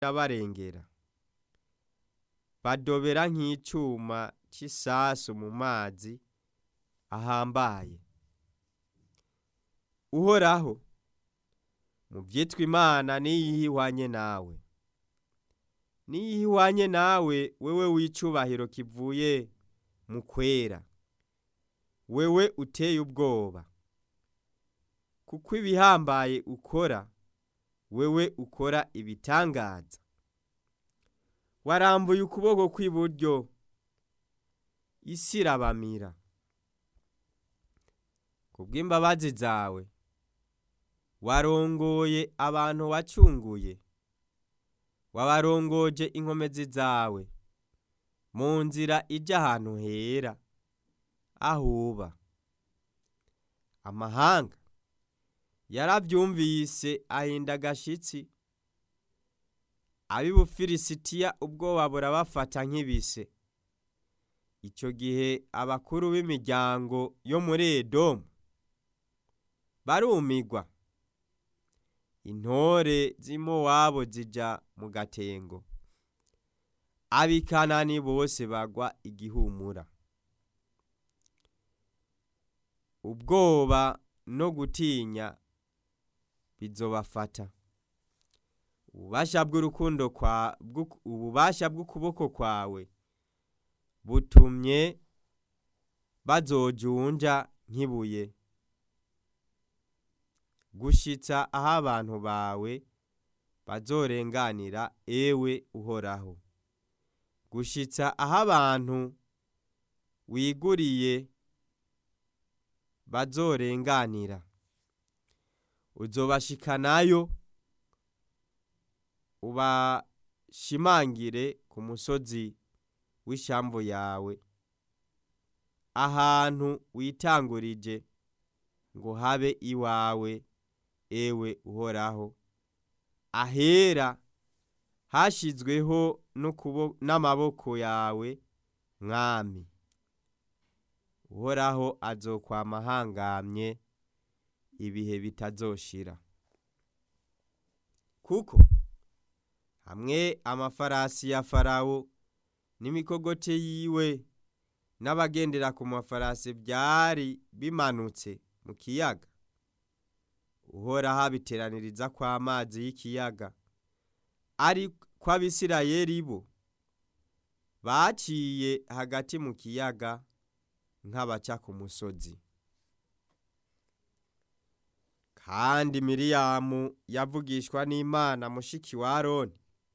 irabarengera badobera nk'icuma c'isasu mu mazi ahambaye uhoraho mu vyitwa imana niyihe ihwanye nawe niyihe ihwanye nawe wewe w'icubahiro kivuye mu kwera wewe uteye ubwoba kuko ibihambaye ukora wewe ukora ibitangaza warambuye ukuboko kw'iburyo isi irabamira kubw'imbabazi zawe warongoye abantu wacunguye wabarongoje inkomezi zawe mu nzira ija ahantu hera ahuba amahanga yaravyumvise ahinda agashitsi ab'i bufilisitiya ubwoba burabafata nk'ibise ico gihe abakuru b'imiryango yo muri edomu barumigwa intore z'i mowabu zija mu gatengo ab'i kanani bose bagwa igihumura ubwoba no gutinya bizobafata ububasha bw'urukundo kwa ububasha bw'ukuboko kwawe butumye bazojunja nk'ibuye gushitsa aho abantu bawe bazorenganira ewe uhoraho gushitsa aho abantu wiguriye bazorenganira uzobashikanayo ubashimangire ku musozi w'ishamvu yawe ahantu witangurije ngo habe iwawe ewe uhoraho ahera hashizweho n'amaboko yawe mwami uhoraho azokwama ahangamye ibihe bitazoshira kuko hamwe amafarasi ya farawo n'imikogote yiwe n'abagendera ku mafarasi vyari bimanutse mu kiyaga uhoraho abiteraniriza kw'amazi y'ikiyaga ariko abisirayeli bo baciye hagati mu kiyaga nk'abaca ku musozi kandi miriyamu yavugishwa n'imana mushiki wa aroni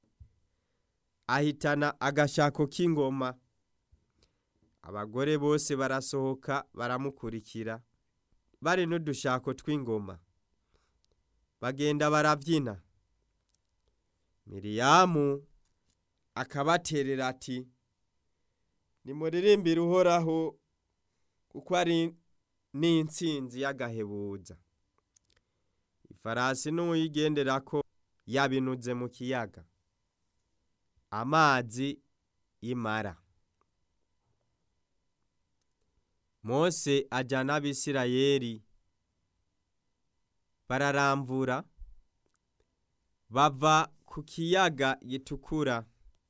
ahitana agashako k'ingoma abagore bose barasohoka baramukurikira bari n'udushako tw'ingoma bagenda barabyina miriyamu akabaterera ati nimuririmbire uhoraho kuko ari n'intsinzi y'agahebuza ifarasi n'uyigenderako yabinuze mu kiyaga amazi y'imara mose ajyana abisirayeli bararamvura bava ku kiyaga gitukura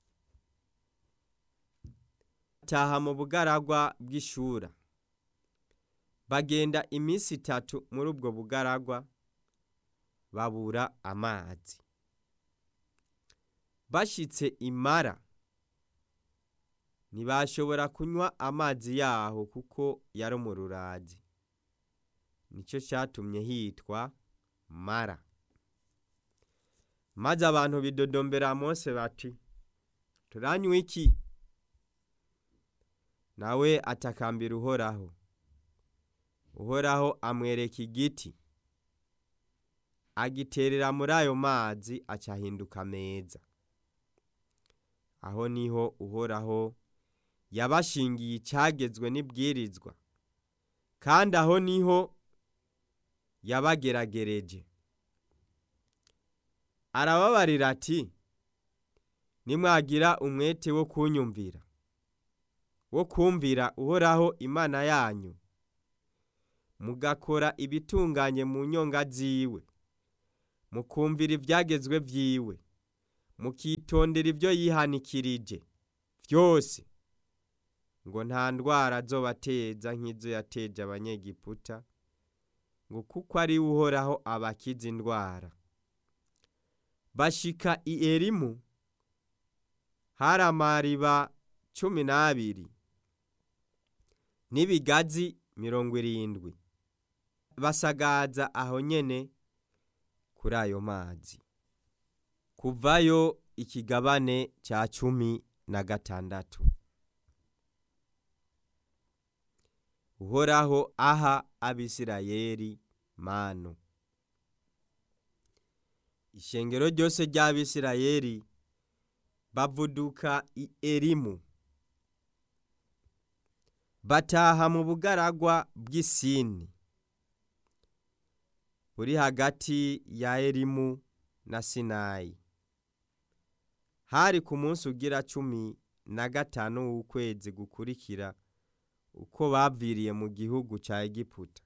taha mu bugaragwa bw'ishura bagenda iminsi itatu muri ubwo bugaragwa babura amazi bashitse imara ntibashobora kunywa amazi yaho kuko yari mu rurazi nicyo cyatumye hitwa mara maze abantu bidodombera mose bati turanywa iki nawe atakambira uhoraho uhoraho amwereka igiti agiterera muri ayo mazi acahinduka meza aho niho uhoraho yabashingiye icyagezwe n'ibwirizwa kandi aho niho yabageragereje arababarira ati nimwagira umwete wo kunyumvira wo kumvira uhoraho imana yanyu mugakora ibitunganye mu nyonga ziwe mukumvira ibyagezwe byiwe mukitondera ibyo yihanikirije byose ngo nta ndwara azobateza nk'izo yateje abanyegiputa ngo kuko ari we uhoraho abakiza indwara bashika i erimu hari amariba cumi n'abiri n'ibigazi mirongo irindwi basagaza aho nyene kuri ayo mazi kuvayo ikigabane cya cumi na gatandatu uhoraho aha abisirayeli manu ishengero ryose ry'abisirayeli bavuduka i erimu bataha mu bugaragwa bw'isini buri hagati ya erimu na sinayi hari ku munsi ugira cumi na gatanu w'ukwezi gukurikira uko baviriye mu gihugu cya egiputa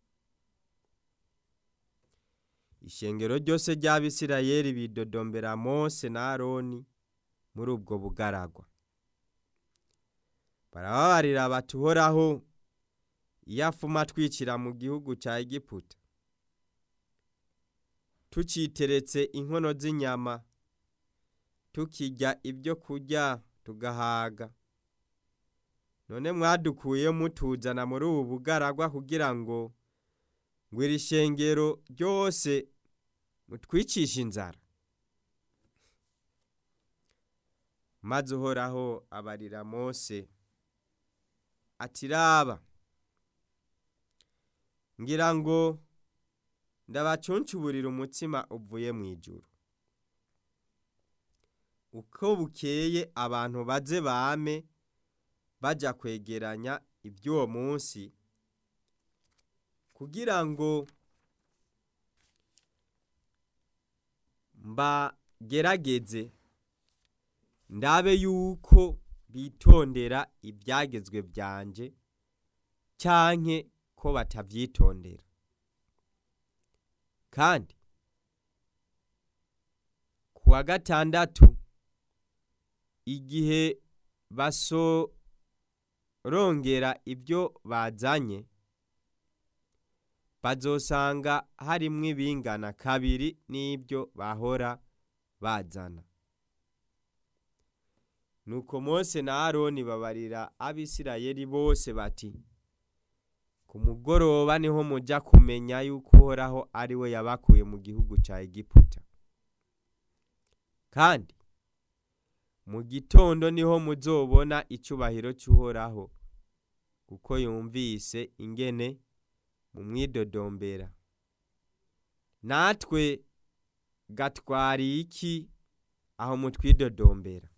ishengero ryose ry'abisirayeli bidodombera mose na aroni muri ubwo bugaragwa barababarira bati uhoraho iyo afuma twicira mu gihugu cya egiputa tuciteretse inkono z'inyama tukirya ibyo kurya tugahaga none mwadukuye mutuzana muri ubu bugaragwa kugira ngo ngo iri shengero ryose mutwicishe inzara maze uhoraho abarira mose ati raba ngira ngo ndabacuncuburira umutsima uvuye mu ijuru uko bukeye abantu baze bame bajya kwegeranya iby'uwo munsi kugira ngo mbagerageze ndabe yuko bitondera ibyagezwe byanje cyanke ko batabyitondera kandi ku wa gatandatu igihe basorongera ibyo bazanye bazosanga harimwo ibingana kabiri n'ibyo bahora bazana nuko mose na aroni babarira abisirayeli bose bati ku mugoroba niho mujya kumenya yuko uhoraho ari we yabakuye mu gihugu cya egiputa kandi mu gitondo niho muzobona icyubahiro cy'uhoraho kuko yumvise ingene mu mwidodombera natwe gatwariye iki aho mutwidodombera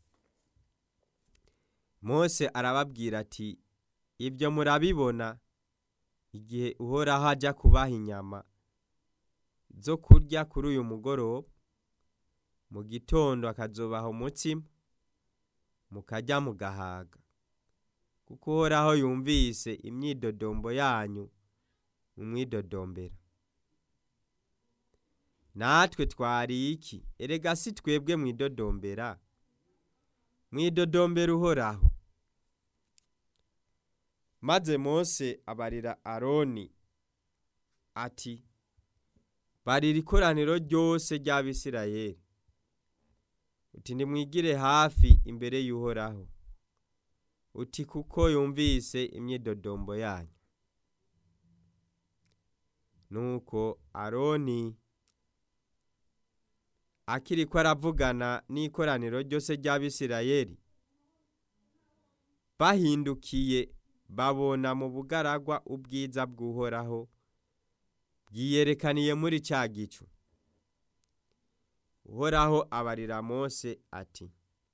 mose arababwira ati ibyo murabibona igihe uhoraho ajya kubaha inyama zo kurya kuri uyu mugoroba mu gitondo akazubaha umutsima mukajya mugahaga kuko uhoraho yumvise imyidodombo yanyu mu mwidodombera natwe twariye iki erega si twebwe mwidodombera mwidodombera uhoraho maze mose abarira aroni ati barira ikoraniro ryose ry'abisirayeli uti nimwigire hafi imbere y'uhoraho uti kuko yumvise imyidodombo yanyu nuko aroni akiri ko aravugana n'ikoraniro ryose ry'abisirayeli bahindukiye babona mu bugaragwa ubwiza bw'uhoraho bwiyerekaniye muri cya gicu uhoraho abarira mose ati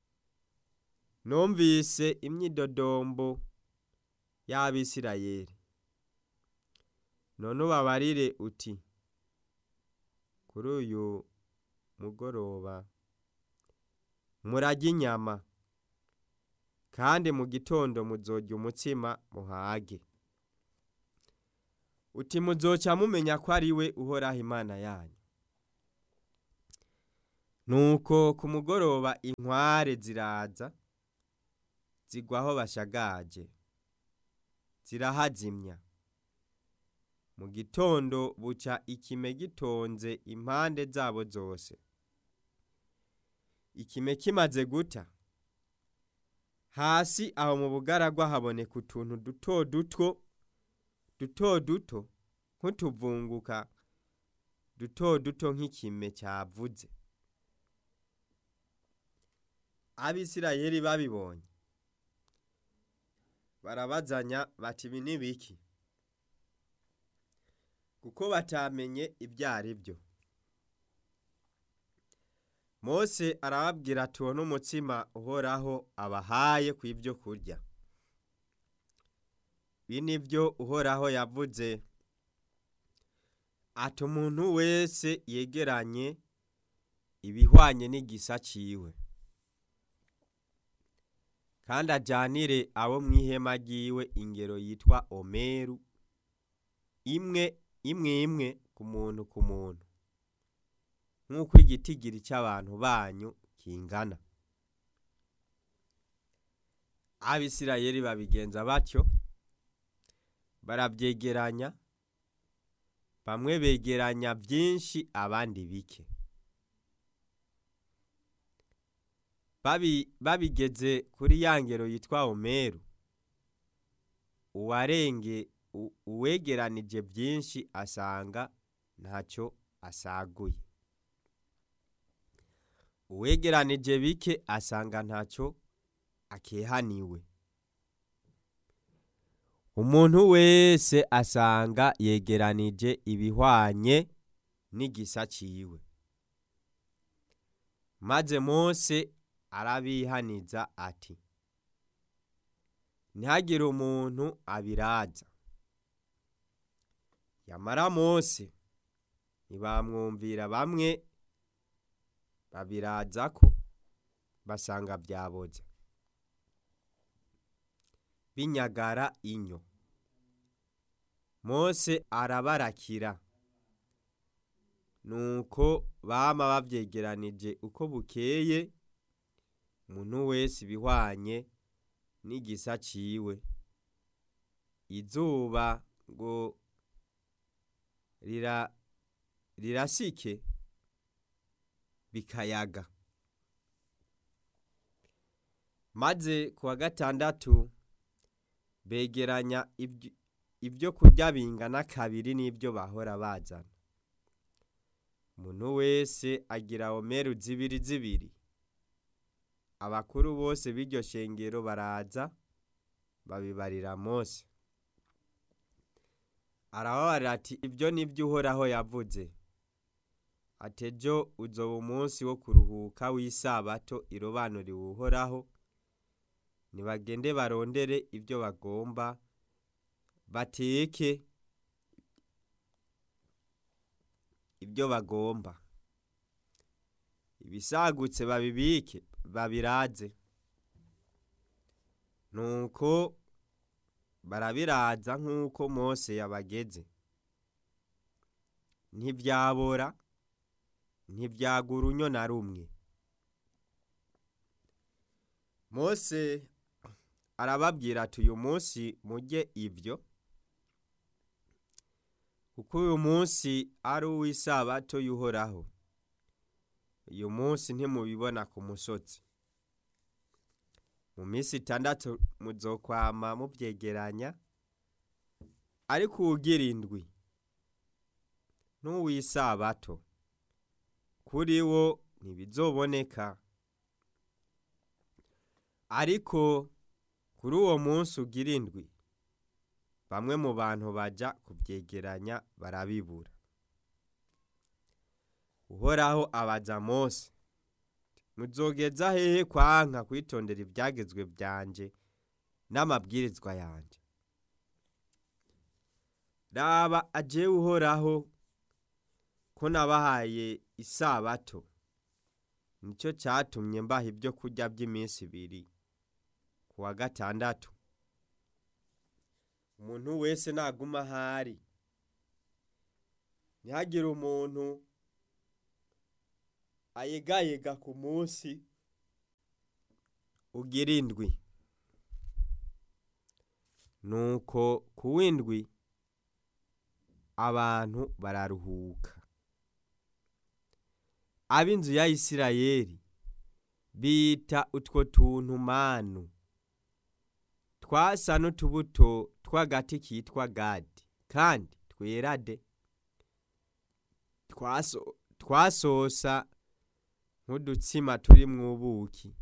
numvise imyidodombo y'abisirayeli none ubabarire uti kuri uyu mugoroba murajya inyama kandi mu gitondo muzojya umutsima muhage uti muzoca mumenya ko ari we uhoraho imana yanyu nuko ku mugoroba inkware ziraza zigwa aho bashagaje zirahazimya mu gitondo buca ikime gitonze impande zabo zose ikime kimaze guta hasi aho mu bugaragwa haboneka utuntu duto dutwo duto duto nk'utuvunguka duto duto nk'ikime cyavuze abisirayeli babibonye barabazanya bati ibi ni biki kuko batamenye ibyo ari byo mose arababwira ati uwo n'umutsima uhoraho abahaye ku ibyo kurya ibi ni byo uhoraho yavuze ati umuntu wese yegeranye ibihwanye n'igisa ciwe kandi ajyanire abo mu ihema ry'iwe ingero yitwa omeru imwe imwe imwe ku muntu ku muntu nk'uko igitigiri cy'abantu banyu kingana abisirayeli babigenza batyo barabyegeranya bamwe begeranya byinshi abandi bike babigeze kuri ya ngero yitwa omeru uwarenge uwegeranije byinshi asanga ntacyo asaguye uwegeranije bike asanga ntacyo akehaniwe umuntu wese asanga yegeranije ibihwanye n'igisa ciwe maze mose arabihaniza ati ntihagire umuntu abiraza yamara mose ntibamwumvira bamwe babiraza ko basanga byaboze binyagara inyo mose arabarakira nuko bama babyegeranije uko bukeye umuntu wese ibihwanye n'igisa ciwe izuba ngo rira rirasike bikayaga maze ku wa gatandatu begeranya ibyo kurya bingana kabiri n'ibyo bahora bazana umuntu wese agira omeru zibiri zibiri abakuru bose b'iryo shengero baraza babibarira mose arababarira ati ibyo ni byo uhoraho yavuze ati ejo uzoba umunsi wo kuruhuka w'isabato irobanuriwe uhoraho nibagende barondere ibyo bagomba bateke ibyo bagomba ibisagutse babibike babiraze nuko barabiraza nk'uko mose yabageze ntibyabora ntibyagura unyo na rumwe mose arababwira ati uyu munsi mujye ibyo kuko uyu munsi ari uw'isabato y'uhoraho uyu munsi ntimubibona ku musozi mu minsi itandatu muzokwama mubyegeranya ariko uwugira indwi n'uw'isabato kuri wo ntibizoboneka ariko kuri uwo munsi ugira indwi bamwe mu bantu baja kubyegeranya barabibura uhoraho abaza mose muzogeza hehe kwanka kwitondera ibyagezwe byanje n'amabwirizwa yanje raba ajewe uhoraho ko nabahaye isabato nicyo cyatumye mbaha ibyo kurya by'iminsi ibiri ku wa gatandatu umuntu wese naguma ahari ntihagire umuntu ayegayega ku munsi ugira indwi nuko ku w'indwi abantu bararuhuka ab'inzu ya isirayeli bita utwo tuntu manu twasa n'utubuto tw'agati kitwa gadi kandi twera de Twaso- twasosa nk'udutsima turi mu ubuki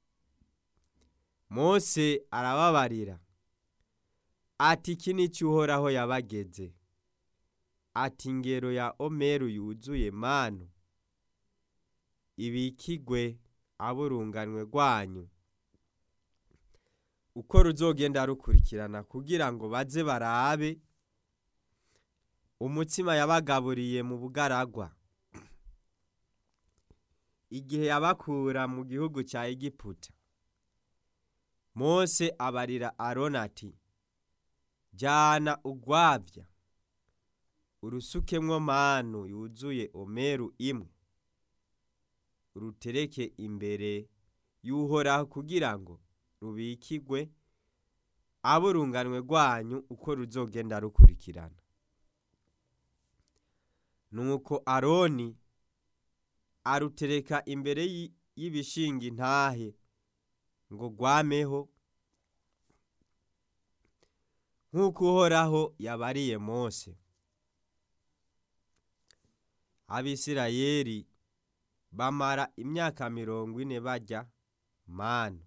mose arababarira ati iki ni cyo uhoraho yabageze ati ingero ya omeru yuzuye manu ibikigwe aburunganwe rwanyu uko ruzogenda rukurikirana kugira ngo baze barabe umutsima yabagaburiye mu bugaragwa igihe yabakura mu gihugu cya egiputa mose abarira aroni ati jyana ugwabya urusukemwo manu yuzuye omeru imwe urutereke imbere y'uhoraho kugira ngo rubikigwe aburunganwe rwanyu uko ruzogenda rukurikirana nuko aroni arutereka imbere y'i- y'ibishinga intahe ngo rwameho nk'uko uhoraho yabariye mose abisirayeli bamara imyaka mirongo ine barya manu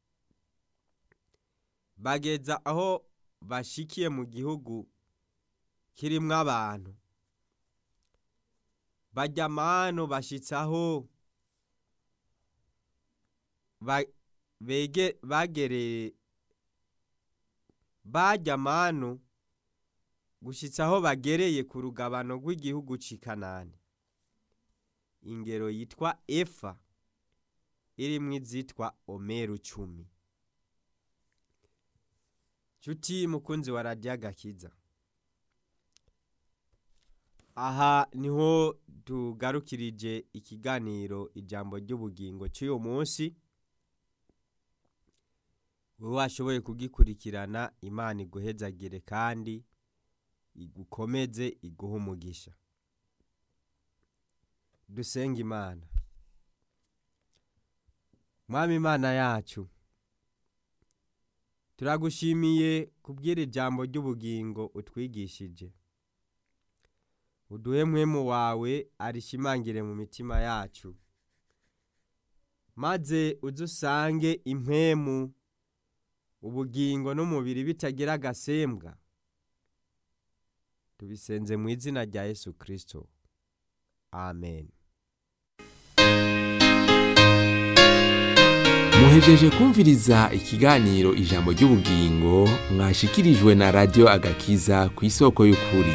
bageza aho bashikiye mu gihugu kirimwo abantu barya manu bashitsaho ba- bege- bagereye barya manu gushitsa aho bagereye ku rugabano rw'igihugu c'i kanani ingero yitwa efa irimwo izitwa omeru cumi nshuti mukunzi wa radiyo agakiza aha niho tugarukirije ikiganiro ijambo ry'ubugingo cy'uyu munsi wowe washoboye kugikurikirana imana iguhezagire kandi igukomeze iguhe umugisha dusenga imana mwami imana yacu turagushimiye kubwira ijambo ry'ubugingo utwigishije uduhe mwemu wawe arishimangire mu mitima yacu maze uze usange impemu ubugingo n'umubiri bitagira agasembwa tubisenze mu izina rya yesu kirisito amen muhejeje kumviriza ikiganiro ijambo ry'ubugingo mwashikirijwe na radiyo agakiza ku isoko y'ukuri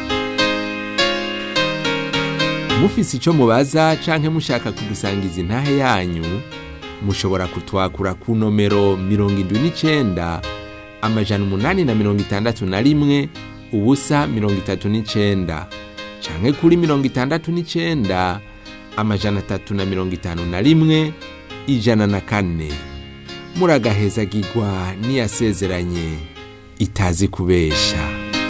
mufise icyo mubaza canke mushaka kudusangiza intahe yanyu mushobora kutwakura ku nomero mirongo indwi n'icenda amajana umunani na mirongo itandatu na rimwe ubusa mirongo itatu n'icenda canke kuri mirongo itandatu n'icenda amajana atatu na mirongo itanu na rimwe ijana na kane muragahezagirwa n'iyasezeranye itazi kubesha